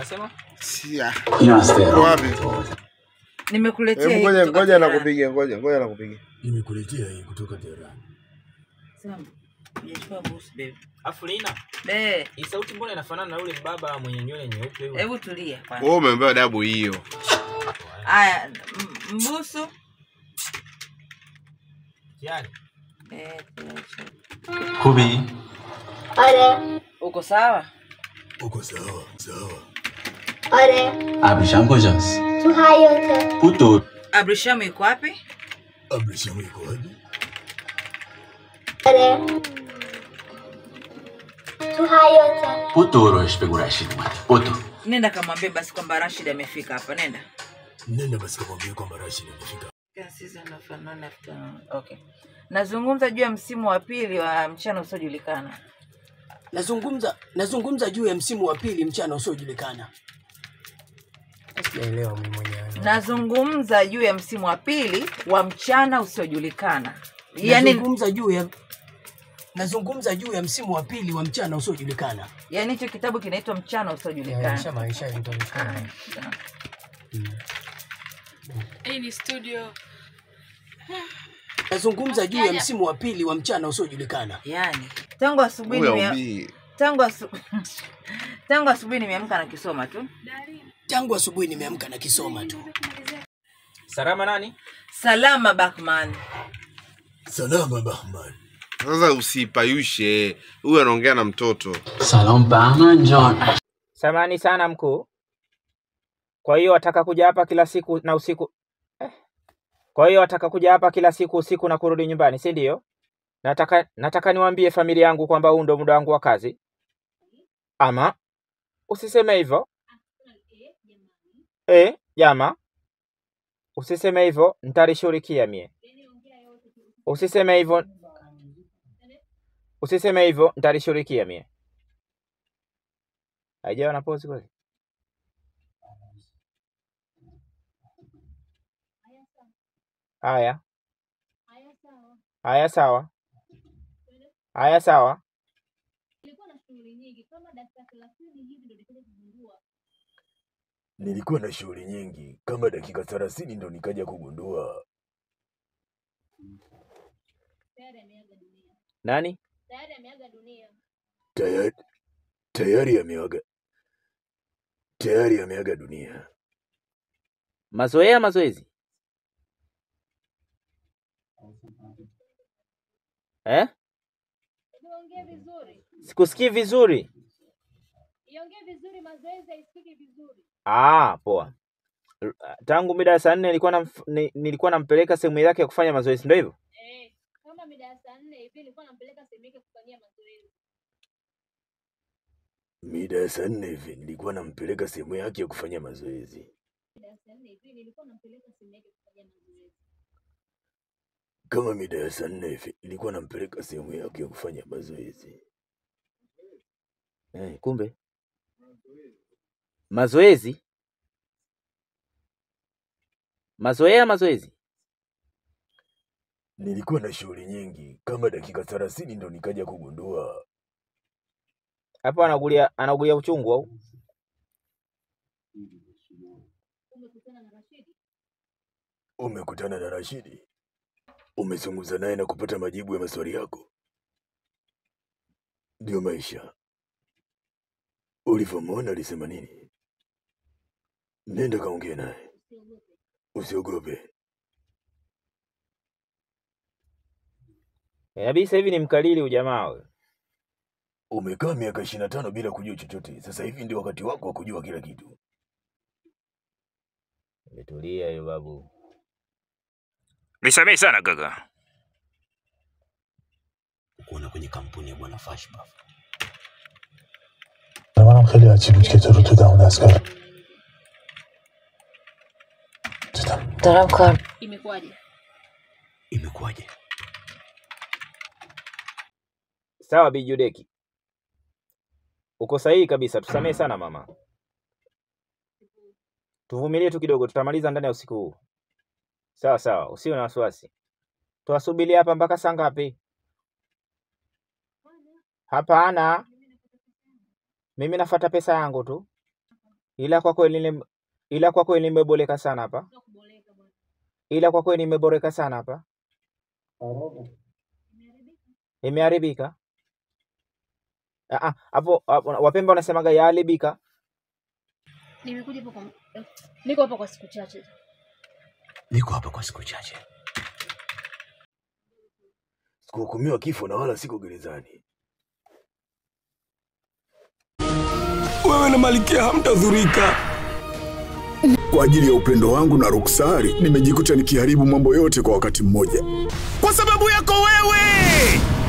Unasema? Si ah. Inastea. Wapi? Nimekuletea Hebu hii ngoja kutoka ngoja Tehran. nakupigia, ngoja ngoja nakupigia. Nimekuletea hii kutoka Tehran. Sam, hujachukua busu baby. Afu Lina, Be, hii sauti mbona inafanana na yule baba mwenye nywele nyeupe yule? hebu tulia kwanza. Wewe umeambiwa dabu hiyo. Aya, m- mbusu. Tayari. Eh, tuache. Kubi. آره Uko sawa? Uko sawa, sawa. آره Abrisham kujas. تو حیاته Puto. Abrisham yuko wapi? Abrisham yuko wapi? آره تو حیاته Puto rosh pegu Rashid mati. Puto. Nenda kamwambie basi kwamba Rashid amefika hapa. Nenda. Nenda basi kamwambie kwamba Rashid amefika. Season of unknown afternoon. Okay. Nazungumza juu ya msimu wa pili wa mchana usiojulikana. Nazungumza nazungumza juu ya msimu wa pili mchana usiojulikana. Sijaelewa mimi mwenyewe. Nazungumza juu ya msimu wa pili wa mchana usiojulikana. Yaani Nazungumza juu ya nazungumza juu ya msimu wa pili wa mchana usiojulikana. yaani hicho kitabu kinaitwa mchana usiojulikana. maisha Aya, sawa. Hii ni studio. Nazungumza juu ya msimu wa pili wa mchana usiojulikana. Yaani tangu asubuhi Huyo nimea- umbii. tangu asu... tangu asubuhi nimeamka na kisoma tu. Tangu asubuhi nimeamka na kisoma tu. Salama nani? Salama Bakman. Salama Bahman. Sasa usipayushe. Huyu anaongea na mtoto. Salam Bahman John. Samani sana mkuu. Kwa hiyo wataka kuja hapa kila siku na usiku eh. Kwa hiyo wataka kuja hapa kila siku usiku na kurudi nyumbani, si ndio? Nataka nataka niwaambie familia yangu kwamba huu ndo muda wangu wa kazi. Ama usiseme hivyo. Eh, jama. Usiseme hivyo, nitalishughulikia mie. Usiseme hivyo. Usiseme hivyo, nitalishughulikia mie. Haijawa na pause kweli? Haya. Haya sawa. Haya sawa. Nilikuwa na shughuli nyingi, kama dakika 30 ndo nikaja kugundua Nani? tayari tayari ameaga tayari ameaga dunia. Mazoea mazoezi? Eh? Iongee vizuri. Sikusikii vizuri. Iongee vizuri mazoezi haisikiki vizuri. Ah, poa. R- Tangu mida ya saa nne nilikuwa namf- ni, nilikuwa nampeleka sehemu yake ya kufanya mazoezi, ndio hivyo? Eh, kama mida ya saa nne hivi nilikuwa nampeleka sehemu yake kufanyia mazoezi. Mida ya saa nne hivi nilikuwa nampeleka sehemu yake ya kufanya mazoezi. Mida ya saa nne hivi nilikuwa nampeleka sehemu yake kufanyia mazoezi. Kama mida ya saa nne hivi nilikuwa nampeleka sehemu yake ya kufanya mazoezi. Eh, kumbe mazoezi, mazoea mazoezi. Nilikuwa na shughuli nyingi, kama dakika 30 ndo nikaja kugundua Hapo anagulia anagulia uchungu au? Umekutana na Rashidi? umekutana na Rashidi, umezungumza naye na kupata majibu ya maswali yako. Ndio maisha. Ulivyomwona alisema nini? Nenda kaongee naye, usiogope. Inabidi sasa hivi ni mkalili ujamaa wewe. Umekaa miaka ishirini na tano bila kujua chochote, sasa hivi ndio wakati wako wa kujua kila kitu. Umetulia hiyo babu. Nisamehe sana kaka. Kuona kwenye kampuni ya bwana Fashpa. منم خیلی عجیب بود که تو رو تو دم دستگاه دیدم دارم کار Imekuwaje? Imekuwaje? Sawa Bi Judeki. Uko sahihi kabisa, tusamehe sana mama. Tuvumilie tu kidogo, tutamaliza ndani ya usiku huu. Sawa sawa, usiwe na wasiwasi. Tuwasubiri hapa mpaka saa ngapi? Hapana, mimi nafuata pesa yangu tu. ila kwa kweli nime- ila kwa kweli nimeboleka sana hapa, Sio kuboleka bwana. ila kwa kweli nimeboreka sana hapa, imeharibika. Ah, ah, hapo hapo, Wapemba wanasemaga yaharibika. Nimekuja hapo kwa niko hapa kwa siku chache. Niko hapa kwa siku chache. Sikuhukumiwa kifo na wala siko gerezani. Wewe na Malkia hamtadhurika. Kwa ajili ya upendo wangu na Ruksari, nimejikuta nikiharibu mambo yote kwa wakati mmoja. Kwa sababu yako wewe.